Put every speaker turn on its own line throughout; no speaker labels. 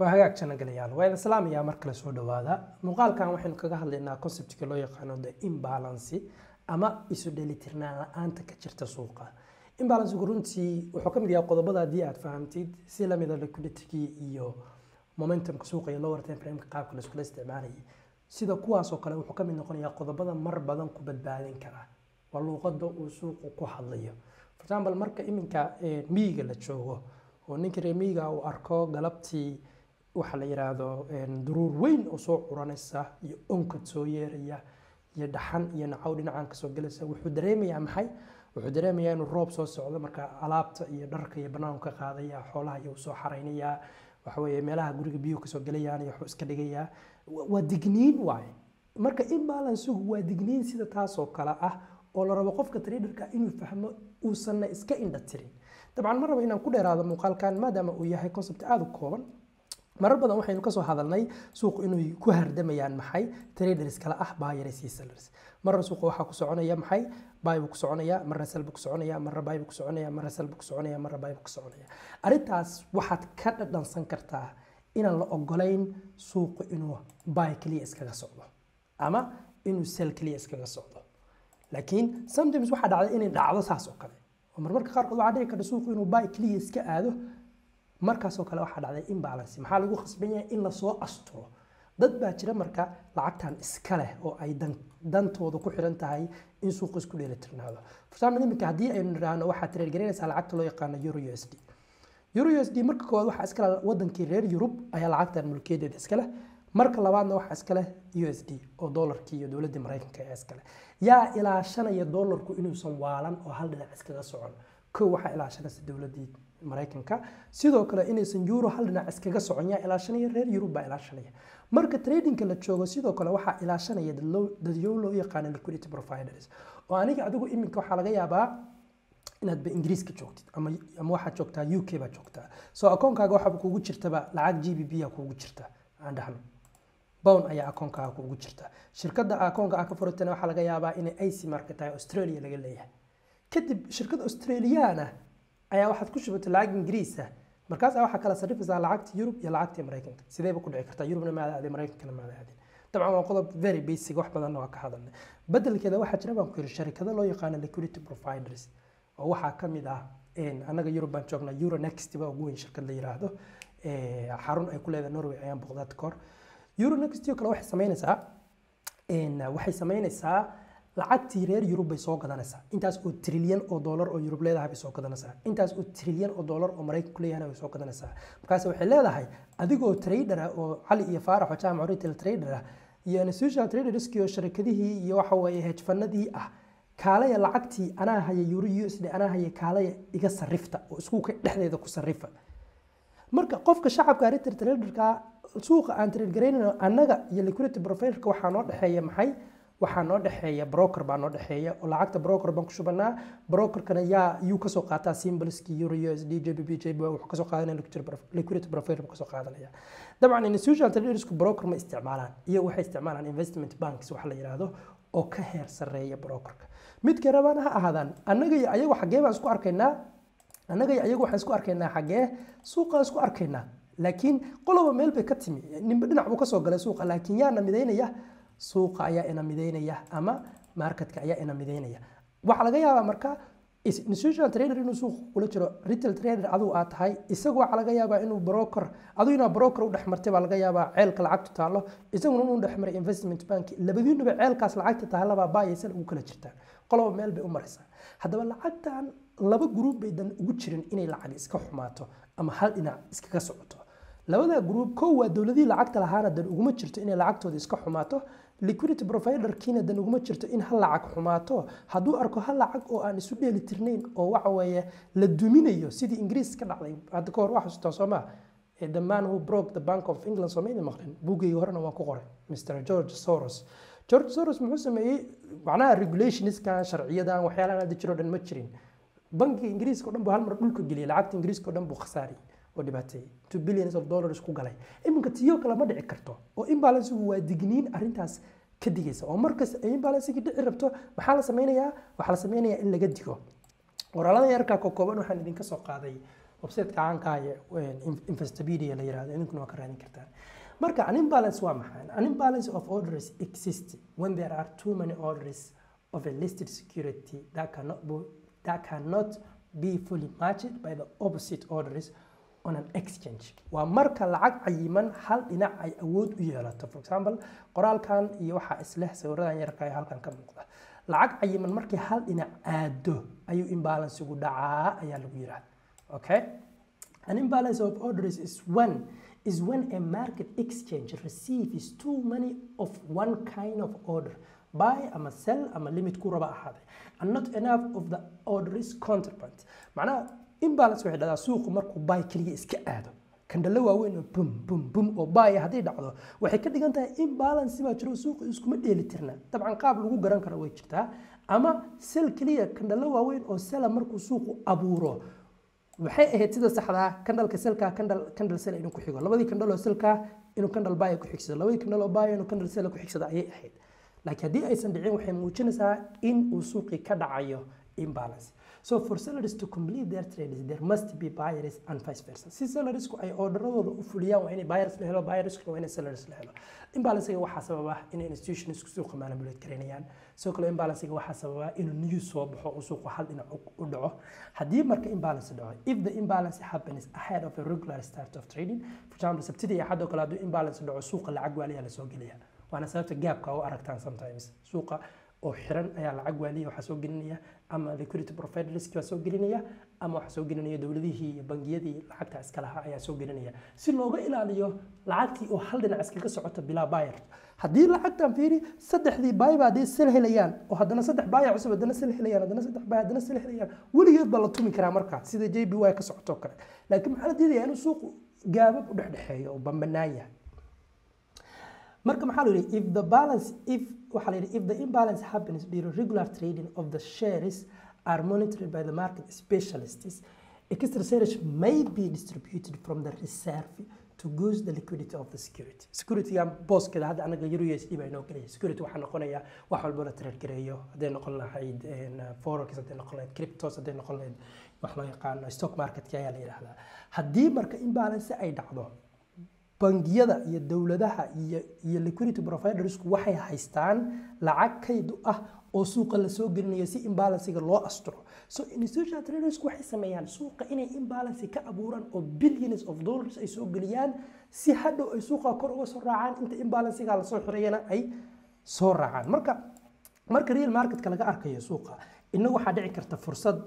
waa hagaag janagalayaal waa idin salaamayaa mar kale soo dhawaada muuqaalkan waxaynu kaga hadlaynaa conceptka loo yaqaano the imbalance ama isu dheelitirnaan la-aanta ka jirta suuqa imbalancegu runtii wuxuu ka mid yahay qodobada haddii aad fahamtid si lamida liquidity iyo momentumka suuqa iyo lower time frameka qaabka la iskula isticmaalayay sida kuwaasoo kale wuxuu ka mid noqonayaa qodobada mar badan ku badbaadin kara waa luuqada uu suuqu ku hadlayo for example marka iminka miyiga la joogo oo ninka reer miyiga uu arko galabtii waxa la yiraahdo duruur weyn oo soo curanaysa iyo onkad soo yeeraya iyo dhaxan iyo nacow dhinacan kasoo gelaysa wuxuu dareemayaa maxay wuxuu dareemayaa inuu roob soo socdo marka alaabta iyo dharka iyo banaanku ka qaadaya xoolaha iyo soo xaraynayaa waxaweye meelaha guriga biyuhu kasoo gelayaan iyo waxuu iska dhigayaa waa digniin waaye marka imbalansigu waa digniin sida taasoo kale ah oo la rabo qofka traderka inuu fahmo uusanna iska indha tirin dabcan ma rabo inaan ku dheeraado muuqaalkan maadaama uu yahay concept aada u kooban marar badan waxaynu kasoo hadalnay suuqu inuu ku hardamayaan maxay traders kale ah buyers iyo sellers marna suuqa waxaa ku soconaya maxay buy buu ku soconaya marna sell buu ku soconaya marna buy buu ku soconaya marna sell buu ku soconaya marna buy buu ku soconaya arrintaas waxaad ka dhadhansan kartaa inaan la ogolayn suuqu inuu buy keliya iskaga socdo ama inuu sell keliya iskaga socdo laakiin sometimes waxaa dhacda inay dhacdo saas oo kale oo marmarka qaarkood waxaa dhici karta suuqu inuu buy keliya iska aado markaasoo kale waxaa dhacday imbalance maxaa lagu khasban yahay in lasoo asturo dad baa jira marka lacagtan iska leh oo ay dantooda ku xiran tahay in suuqa isku dheelitirnaado forsamal iminka haddii aynu nidhaahno waxaad tireergaraynaysaa lacagta loo yaqaano euro u s d euro u s d marka koowaad waxaa iska leh wadankii reer yurub ayaa lacagtan mulkiyadeeda iska leh marka labaadna waxaa iska leh u s d oo doolarkii iyo dowladdii maraykanka ayaa iska leh yaa ilaashanaya doolarku inuusan waalan oo hal dhinac iskaga socon kow waxaa ilaashanaysa dowladdii maraykanka sidoo kale inaysan euro hal dhinac iskaga socon yaa ilaashanaya reer yurub baa ilaashanaya marka tradingka la joogo sidoo kale waxaa ilaashanaya dadyow loo yaqaano liquidity providers oo aniga adigu iminka waxaa laga yaabaa inaad ba ingiriiska joogtid ama ama waxaad joogtaa u k baa joogtaa soo akoonkaaga waxaaba kuugu jirtaba lacag g b b a kuugu jirta aan dhahno bown ayaa akoonkaaga kuugu jirta shirkadda akoonka ah ka furatana waxaa laga yaabaa inay ic market tahay australia laga leeyahay kadib shirkad australiyaana ayaa waxaad ku shubatay lacag ingiriisa markaasaa waxaa kala sarrifaysaa lacagta yurub iyo lacagta maraykanka sideeba ku dhici kartaa yurubna maada aadin maraykankana maada aadin dabcan waa qodob very basic wax badanna waa ka hadalnay bedelkeeda waxaa jira baan ku yiri sharikado loo yaqaano liquidity providers oo waxaa ka mid ah annaga yurub baan joognaa euronext baa ugu weyn shirkad la yiraahdo xarun ay ku leedahay norway ayaan boqdaad kahor euronext oo kale waxay samaynaysaa waxay samaynaysaa lacagtii reer yurub bay soo gadanaysaa intaas oo trilyan oo doolar oo yurub leedahay bay soo gadanaysaa intaas oo trilyan oo doolar oo maraykanku leeyahayna bay soo gadanaysaa markaas waxay leedahay adigoo trader ah oo cali iyo faarax oo jaamac retail trader ah iyo institutional traderskii oo sharikadihii iyo waxa weeye hedfanadii ah kaalaya lacagtii anaa haya euro u s d anaa haya kaalaya iga sarrifta oo iskuuka dhexdeeda ku sarrifa marka qofka shacabka retail traderka suuqa aan trade garaynayno annaga iyo liquidity providerka waxaa noo dhexeeya maxay waxaa noo dhexeeya broker baa noo dhexeeya oo lacagta broker baan ku shubanaa brokerkana yaa yuu kasoo qaataa symbolski euro u s d j b b j b wuxuu kasoo qaadanaya liquidity provider buu kasoo qaadanaya dabcan institutional tradersku broker ma isticmaalaan iyo waxay isticmaalaan investment banks waxa la yiraahdo oo ka heer sarreeya brokerka midka rabaan ha ahaadaan annaga iyo ayagu xaggee baan isku arkaynaa annaga iyo ayagu waxaan isku arkaynaa xaggee suuqaan isku arkaynaa laakiin qoloba meel bay ka timi ninba dhinac buu kasoo galay suuqa laakiin yaana midaynaya suuqa ayaa ina midaynaya ama marketka ayaa ina midaynaya waxaa laga yaabaa marka institutional trader inuu suuqa kula jiro retail trader adigu aad tahay isagu waxaa laga yaabaa inuu broker adigu inaa broker u dhexmartay baa laga yaabaa ceelka lacagtu taallo isaguna inuu dhexmaray investment bank labadiinuba ceelkaas lacagta taallabaa baayaysan ugu kala jirtaan qoloba meel bay u maraysaa haddaba lacagtan laba gruub bay dan ugu jirin inay lacag iska xumaato ama hal dhinac iskaga socoto labada gruub kow waa dowladihii lacagta lahaana dan uguma jirto inay lacagtooda iska xumaato liquidity providerkiina dan uguma jirto in hal lacag xumaato hadduu arko hal lacag oo aan isu dheeli tirnayn oo waxa weeye la duminayo sidii ingiriis ka dhacday hadda ka hor waa xasuustaa soo maa the man who broke the bank of england soomeyda maqlin buugayga horena waan ku qoray mr george soros george soros muxuu sameeyey macnaha regulationskan sharciyadan waxyaalahan hadda jiro dhan ma jirin bankiga ingiriiska o dhan buu hal mar dhulka geliyay lacagta ingiriiska o dhan buu khasaariyey oo dhibaateeyey two billions of dollars ku galay iminka tiyo kale ma dhici karto oo imbalansigu waa digniin arrintaas ka digaysa oo markas ay imbalansigii dhici rabto maxaa la sameynayaa waxaa la sameynayaa in laga digo qoraalada yarkaa ka kooban waxaan idinka soo qaaday websiteka caanka ah ee investopedia la yirahdo idinkuna waa ka raadin kartaan marka an imbalance waa maxay an imbalance of orders exists when there are too many orders of a listed security that cannot be, that cannot be fully matched by the opposite orders on an exchange waa marka lacag cayiman hal dhinac ay awood u yeelato for example qoraalkan iyo waxaa isleh sawiradan yarka ee halkan ka muuqda lacag cayiman markii hal dhinac aado ayuu imbalansigu dhacaa ayaa lagu yidhahda okay an imbalance of orders is when is when a market exchange receives too many of one kind of order buy ama sell ama limit ku raba ahaaday and not enough of the orders counterpart macnaha imbalance waxay dhahdaa suuqu markuu buy keliya iska aado kandhalo waaweyn oo bum bum bum oo buy haddii dhacdo waxay ka dhigan tahay imbalance baa jiro suuqu iskuma dheeli tirna dabcan qaab lagu garan karo way jirtaa ama sell keliya kandhalo waaweyn oo sella markuu suuqu abuuro waxay ahayd sida saxdaa kandhalka selka kandhal kandhal sel inuu ku xigo labadii kandhal oo selka inuu kandhal buy ku xigsado labadii kandhal oo buy inuu kandhal sel ku xigsado ayay ahayd laakiin haddii aysan dhicin waxay muujinaysaa in uu suuqii ka dhacayo imbalance so for sellers to complete their trades there must be buyers and vice versa si sellersku ay orderadooda u fuliyaan waa inay buyers la helo buyerskuna waa inay sellers la helo imbalancega waxaa sababa inay institutionsku suuqa manipulate garaynayaan sidoo kale imbalancega waxaa sababa inuu news soo baxo uu suuqu hal dhinac u dhaco haddii marka imbalance dhaco if the imbalance happens ahead of a regular start of trading for example sabtidii iyo axad oo kale hadduu imbalance dhaco suuqa lacag waaliyaa lasoo gelaya waana sababta gaabka u aragtaan sometimes suuqa oo xiran ayaa lacag waaliya waxaa soo gelinaya ama liquidity providers waa soo gelinaya ama waxaa soo gelinaya dowladihii iyo bangiyadii lacagta iska lahaa ayaa soo gelinaya si looga ilaaliyo lacagtii oo hal dhinac iskaga socoto bilaa buyer haddii lacagtan fiiri saddexdii bayba haddii sel helayaan oo haddana saddex baya cusub haddana sel helayaan haddana saddex bay haddana sel helayaan weligeed baa la tumi karaa markaa sida j b y ka socoto kale laakiin maxaa la diidayaa inuu suuqu gaabab u dhexdhexeeyo oo bambanaan yahay marka maxaa la yidhi if the balance if waxaa la yidhi if the imbalance happens during regular trading of the shares are monitored by the market specialists extra shares may be distributed from the reserve to goose the liquidity of the security securityga booskeeda hadda anaga euro usd baa inoo gelaya security waxaa noqonaya wax walbo la trade gareeyo hadday noqon lahayd forex hadday noqon lahayd cryptos hadday noqon lahayd wax loo yaqaano stock marketka ayaa la yidhahdaa haddii marka imbalance ay dhacdo bangiyada iyo dowladaha iyo iyo liquidity providersku waxay haystaan lacag kayd ah oo suuqa lasoo gelinayo si imbalancega loo asturo so institutional tradersku waxay sameeyaan suuqa inay imbalance ka abuuraan oo billions of dollars ay soo geliyaan si hadhow ay suuqa kor uga soo raacaan inta imbalancega lasoo xirayana ay soo raacaan marka marka real marketka laga arkayo suuqa inagu waxaa dhici karta fursad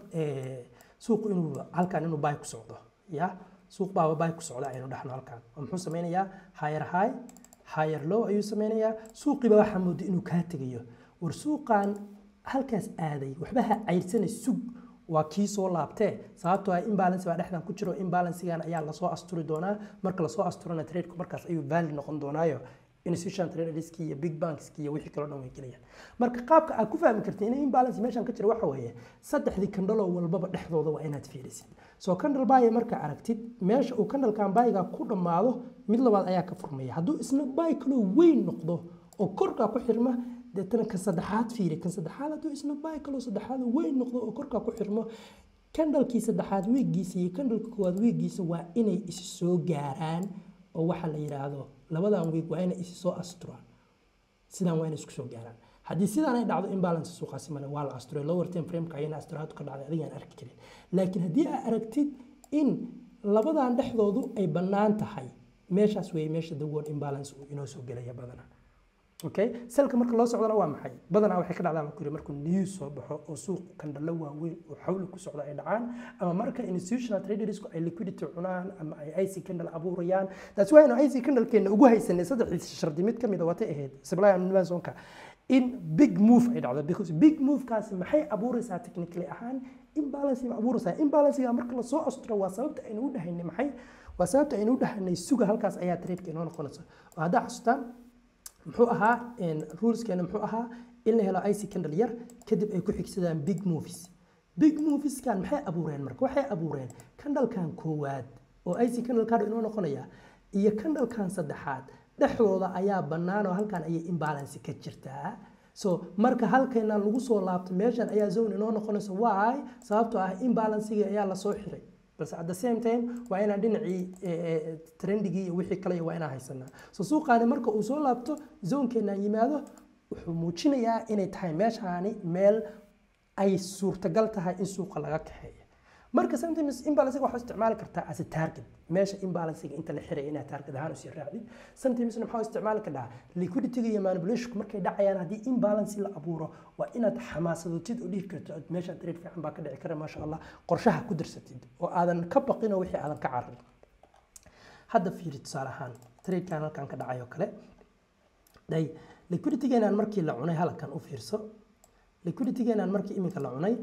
suuqu inuu halkan inuu buy ku socdo ya suuq baaba bay ku socda aynu dhexno halkan oo muxuu sameynayaa higher high higher low ayuu sameynayaa suuqiiba waxaa mooda inuu kaa tegayo war suuqan halkaas aaday waxba ha cayrsana sug waa kii soo laabtee sababtoo ah imbalance baa dhexdan ku jiro imbalancegan ayaa lasoo asturi doonaa marka lasoo asturana tradeku markaas ayuu valid noqon doonaayo institutional traderski iyo big bankski iyo wixii kaloo dhan way gelayaan marka qaabka aad ku fahmi kartid in imbalance meeshan ka jira waxa weeye saddexdii kandhaloo walbaba dhexdooda waa inaad fiirisid soo kandhal baaya markaa aragtid meesha uu kandhalkan baayiga ku dhammaado mid labaad ayaa ka furmaya hadduu isna baay kaloo weyn noqdo oo korkaa ku xirma deetana kan saddexaad fiiri kan saddexaad hadduu isna baay kaloo saddexaad weyn noqdo oo korkaa ku xirmo kandhalkii saddexaad wiiggiisa iyo kandhalka koowaad wiiggiisa waa inay is soo gaaraan oo waxaa la yidhaahdo labadan wiig waa inay isi soo asturaan sidaan waa inay isku soo gaaraan haddii sidaan ay dhacdo imbalance suuqaasi male waa la asturay lower term frameka ayana asturaadu ka dhacday adigaan arki karin laakiin haddii aad aragtid in labadan dhexdoodu ay bannaan tahay meeshaas weeye meesha the word imbalance uu inoo soo gelaya badanaa okay selka marka loo socdana waa maxay badanaa waxay ka dhacdaa markuu markuu news soo baxo oo suuq kandhalo waaweyn oo xawli ku socda ay dhacaan ama marka institutional tradersku ay liquidity cunaan ama ay ic candle abuurayaan taasi waa inu ic candlekeena ugu haysanay saddexdii shardi mid kamid a watay ahayd supply and demand zonka in big move ay dhacdo because big movekaasi maxay abuuraysaa technically ahaan imbalance ba abuuraysaa imbalancega marka lasoo asturo waa sababta aynu u dhahaynay maxay waa sababta aynu u dhahaynay suga halkaas ayaa tradeka inoo noqonaysa oo haddaa xasuustaan muxuu ahaa ruleskeena muxuu ahaa in la helo ic candle yar kadib ay ku xigsadaan big movies big movieskan maxay abuureen marka waxay abuureen candlekan koowaad oo ic candle card inoo noqonaya iyo candlekan saddexaad dhexdooda ayaa bannaan oo halkan ayay imbalance ka jirtaa so marka halkeena lagu soo laabto meeshan ayaa zone inoo noqonaysa why sababtoo ah imbalancegii ayaa lasoo xiray balse at the same time waa inaan dhinacii trendigii iyo wixii kale waa inaan haysanaa so suuqaani marka uu soo laabto zoonkeenaan yimaado wuxuu muujinayaa inay tahay meeshaani meel ay suurtagal tahay in suuqa laga kaxeeyo marka sometimes imbalancega waxaa isticmaali kartaa as a target meesha imbalancega inta la xiray inaad target ahaan usii raacdid sometimesna maxaa isticmaali kartaa liquidityga iyo manipulationku markay dhacayaan haddii imbalance la abuuro waa inaad xamaasadotid oo dhihi karto meesha trade fiican baa ka dhici kara maasha allah qorshaha ku darsatid oo aadan ka baqin oo wixii aadan ka cararin hadda fiiri tusaale ahaan tradekan halkan ka dhacay oo kale day liquiditygeenaan markii la cunay halkan u fiirso liquiditygeenaan markii iminka la cunay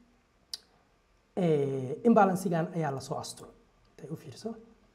imbalansigan ayaa lasoo asturo intay u fiirso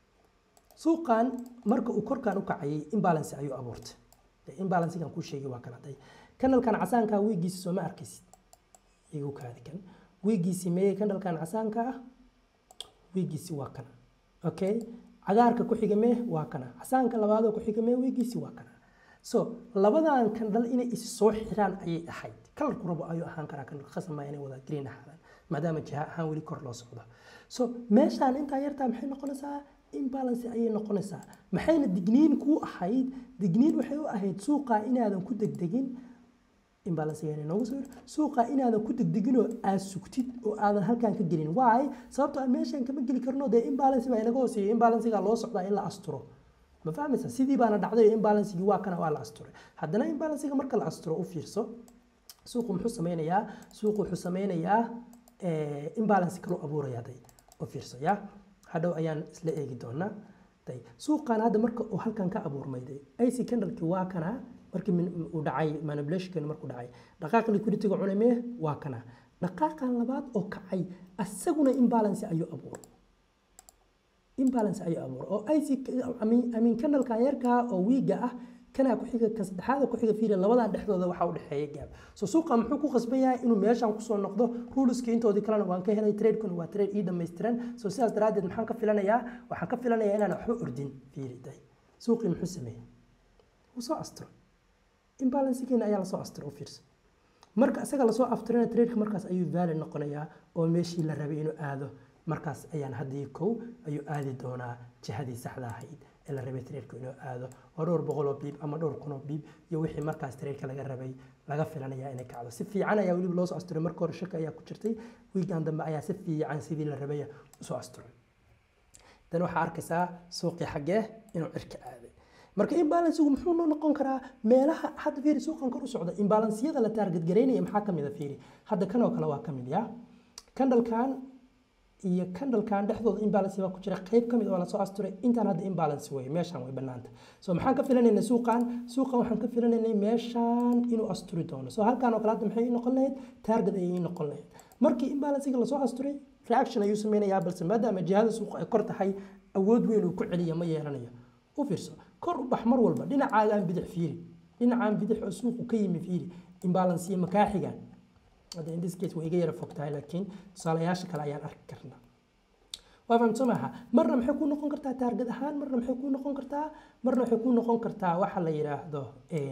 suuqan marka uu korkan u kacayay imbalance ayuu abuurtay imbalansigan kuu sheegay waa kan hadday kanalkan casaanka wiigiisi soo ma arkaysid igu kaadi kan wiigiisi meeye kanalkan casaanka ah wiigiisi waa kana okay cagaarka ku xiga mee waa kana casaanka labaadoo ku xiga mee wiigiisi waa kana so labadan kandhal inay is soo xiraan ayay ahayd kalarku rabo ayuu ahaan karaa kan khasama inay wada green ahaadaan maadaama jiha ahaan weli kor loo socdo so meeshaan intaa yartaa maxay noqonaysaa imbalance ayay noqonaysaa maxayna digniin kuu ahayd digniin waxay u ahayd suuqa inaadan ku degdegin imbalancegeena noogu soo suuqa inaadan ku degdeginoo aad sugtid oo aadan halkan ka gelin why sababtoo meeshan kama geli karno dee imbalance baa inaga hooseeya imbalancega loo socdaa in la asturo ma fahmaysa sidii baana dhacday imbalancegii waa kana waa la asturay haddana imbalancega marka la asturo u fiirso suuqu muxuu sameynayaa suuqu wuxuu sameynayaa imbalance kaloo abuuraya day u fiirso ya hadhow ayaan isla eegi doonaa day suuqan hadda marka uu halkan ka abuurmay day ic candlekii waa kana markii uu dhacay manipulationkan markuu dhacay dhaqaaqa liquidityga cunamee waa kana dhaqaaqan labaad oo kacay asaguna imbalance ayuu abuuray imbalance ayuu abuuray oo ic amin candlekan yarkaa oo wiiga ah kanaa ku xiga ka saddexaada ku xiga fiiri labadan dhexdooda waxaa u dhexeeya gaab so suuqa muxuu ku qasban yahay inuu meeshan kusoo noqdo ruleski intoodii kalena waan ka helay tradekuna waa trade ii dhammaystiran so sidaas daraaddeed maxaan ka filanayaa waxaan ka filanayaa inaan waxba ordin fiiri day suuqii muxuu sameeyey wuu soo astiro imbalancegeena ayaa lasoo astiro u fiirsa marka isaga lasoo aftirana tradeka markaas ayuu valid noqonayaa oo meeshii la rabay inuu aado markaas ayaan haddii kow ayuu aadi doonaa jihadii saxda ahayd ee la rabay tradeka inuu aado oo dhowr boqoloo biib ama dhowr kunoo biib iyo wixii markaas tradeka laga rabay laga filanaya inay kacdo si fiican ayaa weliba loo soo asturay marka hore shaka ayaa ku jirtay wiigan dambe ayaa si fiican sidii la rabay usoo asturay dan waxaa arkaysaa suuqii xaggee inuu cirka aaday marka imbalancegu muxuu noo noqon karaa meelaha hadda fiiri suuqan kor u socda imbalansiyada la taarget garaynaya maxaa kamid a fiiri hadda kan oo kale waa kamid ya kandhalkan iyo kandhalkan dhexdooda imbalance baa ku jira qayb kamid oo lasoo asturay intaan hadda imbalance wey meeshaan way banaanta so maxaan ka filanaynay suuqan suuqan waxaan ka filanaynay meeshaan inuu asturi doono so halkaan oo kale hadda maxay noqon lahayd target ayay noqon lahayd markii imbalancega lasoo asturay reaction ayuu sameynayaa balse maadaama jihada suuqa ay kor tahay awood weyn uu ku celiya ma yeelanayo u fiirso kor u bax mar walba dhinacaagaan bidix fiiri dhinacaan bidix oo suuqu ka yimi fiiri imbalansiya makaaxigan hadda in this case way iga yara fog tahay laakiin tusaalayaasha kale ayaan arki karnaa waa fahamto maaha marna maxay ku noqon kartaa taargad ahaan marna maxay ku noqon kartaa marna waxay ku noqon kartaa waxa la yidhaahdo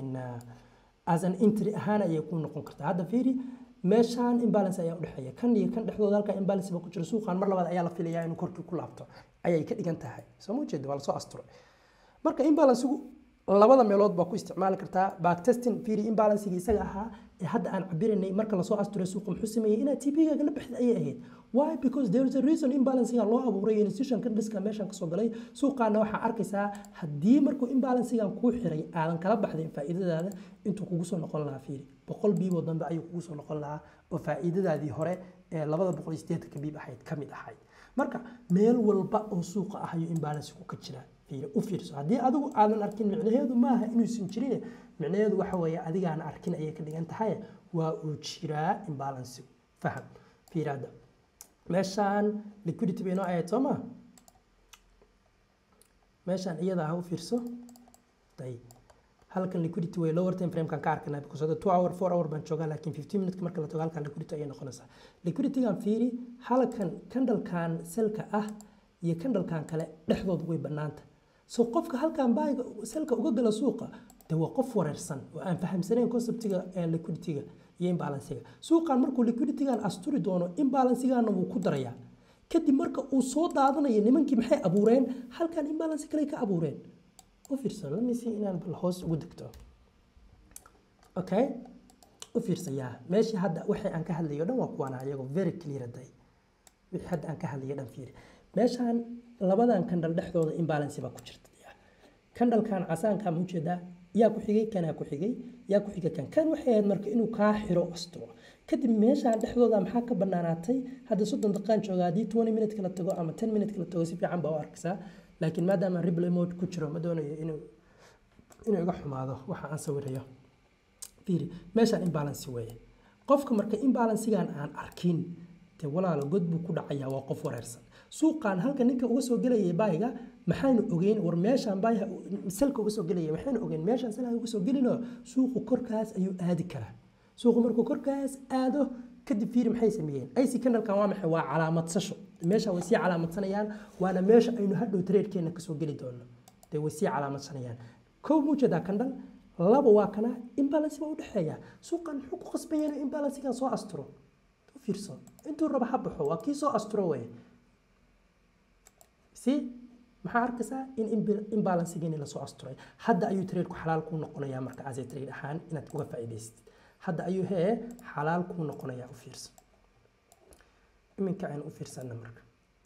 as an entry ahaan ayay ku noqon kartaa hadda fiiri meeshaan imbalance ayaa udhexeeya kan iyo kan dhexdooda halkaa imbalance ba ku jira suuqan mar labaad ayaa la filayaa inuu korkii ku laabto ayay ka dhigan tahay soo ma ujeeda waa lasoo asturay marka imbalancegu labada meelood baa ku isticmaali kartaa backtesting fiiri imbalancegi isaga ahaa ee hadda aan cabiranay marka lasoo asturay suuqa muxuu sameeyey inaad tp-gaaga la baxda ayay ahayd why because there is a reason imbalancega loo abuuray institutionka dhiska meeshan kasoo galay suuqaana waxaa arkaysaa haddii markuu imbalancegan kuu xiray aadan kala baxdayn faa'iidadaada intuu kugu soo noqon lahaa fiiri boqol biiboo dambe ayuu kugu soo noqon lahaa oo faa'iidadaadii hore ee labada boqol iyo siddeetanka biib ahayd ka mid ahayd marka meel walba oo suuqa ah ayuu imbalancegu ka jiraa u fiirso haddii adigu aadan arkin micnaheedu maaha inuusan jirin micnaheedu waxa weeye adigaana arkin ayay ka dhigan tahay waa uu jiraa imbalancegu faham fiiraada meeshaan liquidity bay noo ahayd soo ma meeshaan iyada ha u fiirso day halkan liquidity way lower time frame-kan ka arkanaa because hadda two hour four hour baan joogaa laakiin fifteen minutes marka la tago halkan liquidity ayay noqonaysaa liquiditygan fiiri halkan kandhalkan selka ah iyo kandhalkan kale dhexdooda way bannaanta so qofka halkan baayiga selka uga gala suuqa de waa qof wareersan oo aan fahamsanayn conceptiga liquidityga iyo imbalancega suuqan markuu liquiditygan asturi doono imbalancegana wuu ku darayaa kadib marka uu soo daadanayo nimankii maxay abuureen halkan imbalance kale ka abuureen u fiirsan lamisi inaan bal hoos ugu degto okay u fiirsayaa meeshii hadda waxay aan ka hadlayo dhan waa kuwana iyagoo very clear day wixii hadda aan ka hadlayo dhan fiiri meeshaan labadan kandhal dhexdooda imbalance baa ku jirta kandhalkan casaanka ma ujeedaa yaa ku xigay kanaa ku xigay yaa ku xigay kan kan waxay ahayd marka inuu kaa xiro asturo kadib meeshaan dhexdooda maxaa ka banaanaatay hadda soddon daqiiqaan jooga haddii twenty minute kala tago ama ten minute kala tago si fiican baa u arkaysaa laakiin maadaama replay mode ku jiro ma doonayo inuu inuu iga xumaado waxa aan sawirayo fiiri meeshaan imbalance weeye qofka marka imbalansigan aan arkin dee walaalo god buu ku dhacayaa waa qof wareersan suuqan halka ninka uga soo gelayay baayiga maxaynu ogeyn war meeshaan baayiga salka uga soo gelaya maxaynu ogeyn meeshaan salka uga soo gelinoo suuqu korkaas ayuu aadi karaa suuqu markuu korkaas aado kadib fiiri maxay sameeyeen ic candalkan waa maxay waa calaamadsasho meesha way sii calaamadsanayaan waana meesha aynu hadhow tradekeena kasoo geli doono dee way sii calaamadsanayaan kow muujeedaa candal laba waa kana imbalance baa udhexeeya suuqan muxuu ku qasbaya inuu imbalancegan soo asturo u fiirso intuu raba ha baxo waa kii soo asturo weye si maxaa arkaysaa in imbalancegeeni lasoo asturay hadda ayuu tradeku xalaal kuu noqonayaa marka ase trade ahaan inaad uga faa'iidaysatid hadda ayuu hee xalaal kuu noqonayaa u fiirsan iminka aynu u fiirsanna marka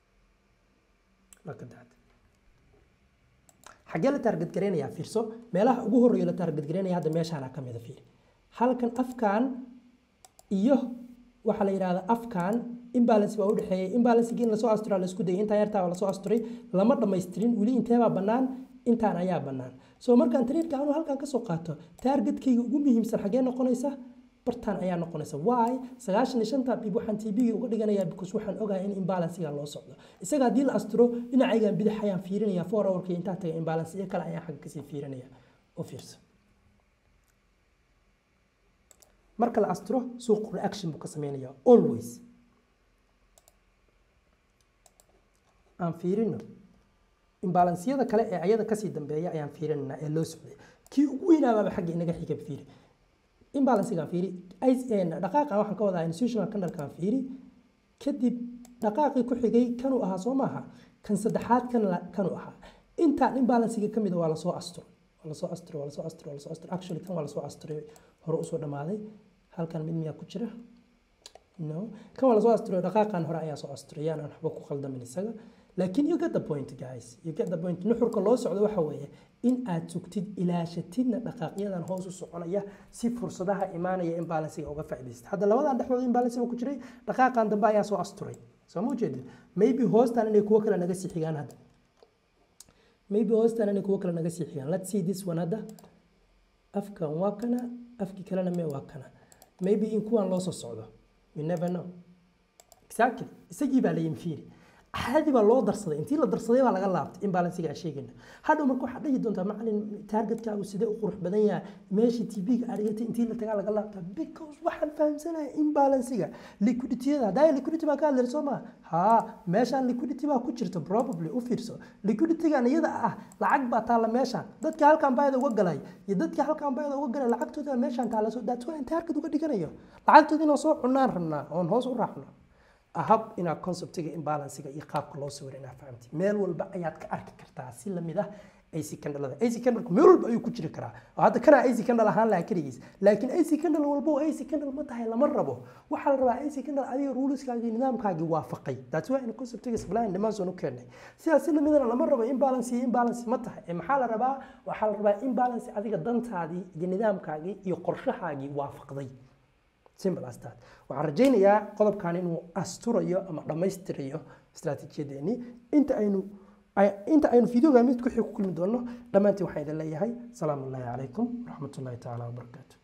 marka dacda xaggee la taarget gareynayaa fiirso meelaha ugu horreeya la taarget gareynaya hadda meeshaana ka mida fiiri halkan afkan iyo waxaa la yidhahdaa afkan imbalance baa udhexeeyay imbalancegiin lasoo asturaa la isku dayay intaa yartaa lasoo asturay lama dhamaystirin weli inteebaa bannaan intaan ayaa bannaan soo markaan tradeeka anu halkan kasoo qaato taargetkayga ugu muhiimsan xaggee noqonaysa bartaan ayaa noqonaysa why sagaashan iyo shanta bib waxaan tbga uga dhiganayaa because waxaan ogahay in imbalancega loo socdo isaga haddii la asturo dhinacaygan bidix ayaan fiirinaya four hourka intaa taga imbalance iyo kale ayaan xagga kasii fiirinaya oo fiirsa marka la asturo suuq reaction buu ka sameynaya always aan fiirino imbalansiyada kale ee ayada kasii dambeeya ayaan fiirinanaa ee loo socday kii ugu weynaabaaba xagga inaga xiga fiiri imbalancegaan fiiri dhaqaaqan waxaan ka wadaa institutional candalkaan fiiri kadib dhaqaaqii ku xigay kanuu ahaa soo maaha kan saddexaad kan kanuu ahaa intaan imbalancega ka mida waa lasoo asturo waa lasoo asturo waa lasoo asturo waa lasoo asturo actually kan waa lasoo asturay hore usoo dhamaaday halkan mid miyaa ku jira no kan waa lasoo asturay dhaqaaqan hore ayaa soo asturay yaan aan waxba ku qaldamin isaga laakiin you get the point guys you get the point nuxurka loo socdo waxa weeye in aad sugtid ilaashatidna dhaqaaqyadan hoos u soconaya si fursadaha imaanaya imbalancega uga faa'iidaystid hadda labadan dhexdooda imbalance ku jiray dhaqaaqan dambe ayaa soo asturay soo ma ujeedid maybe hoostan inay kuwo kale naga sii xigaan hadda maybe hoostan inay kuwo kale naga sii xigaan let's see this one hadda afkan waa kana afkii kalena mee waa kana maybe in kuwan loo soo socdo we never know exactly isagii baa la yimi fiiri caadi baa loo darsaday intii la darsaday baa laga laabtay imbalancega aan sheegayna hadhow marka waxaad dhihi doontaa macalin targetkaagu sidee u qurux badan yahay meeshii tv-ga aad dhigatay intii la tagaa laga laabtaa because waxaan fahamsanahay imbalancega liquiditiyada haddaa liquidity baa ka hadlaysa soo maa haa meeshaan liquidity baa ku jirta probably u fiirso liquiditygan iyada ah lacag baa taalla meeshaan dadka halkan baayada uga galay iyo dadka halkan baayada uga galay lacagtooda meeshaan taalla soo that's why target uga dhiganayo lacagtooda inaan soo cunaan rabnaa oon hoos u raacno ahab inaad conceptiga imbalancega iyo qaabka loo sawiro inaad fahamtid meel walba ayaad ka arki kartaa si lamid ah ac candlada ac candleku meel walba ayuu ku jiri karaa oo hadda kana ac candle ahaan lahaa keligiis laakiin ac candle walba oo ac candle ma tahay lama rabo waxaa la rabaa ac candle adiga ruleskaagii nidaamkaagii waafaqay that's why in conceptiga supply and demand zone u keenay sidaas si lamidana lama rabo imbalance iyo imbalance ma tahay ee maxaa la rabaa waxaa la rabaa imbalance adiga dantaadii iyo nidaamkaagii iyo qorshahaagii waafaqday simple as that waxaan rajaynayaa qodobkan inuu asturayo ama dhammaystirayo istaraatiijiyadeennii inta aynu inta aynu videoga mid ku xig ku kulmi doono dhammaantiin waxaan idin leeyahay salaamu ullaahi calaykum waraxmatullaahi tacaala wabarakaatu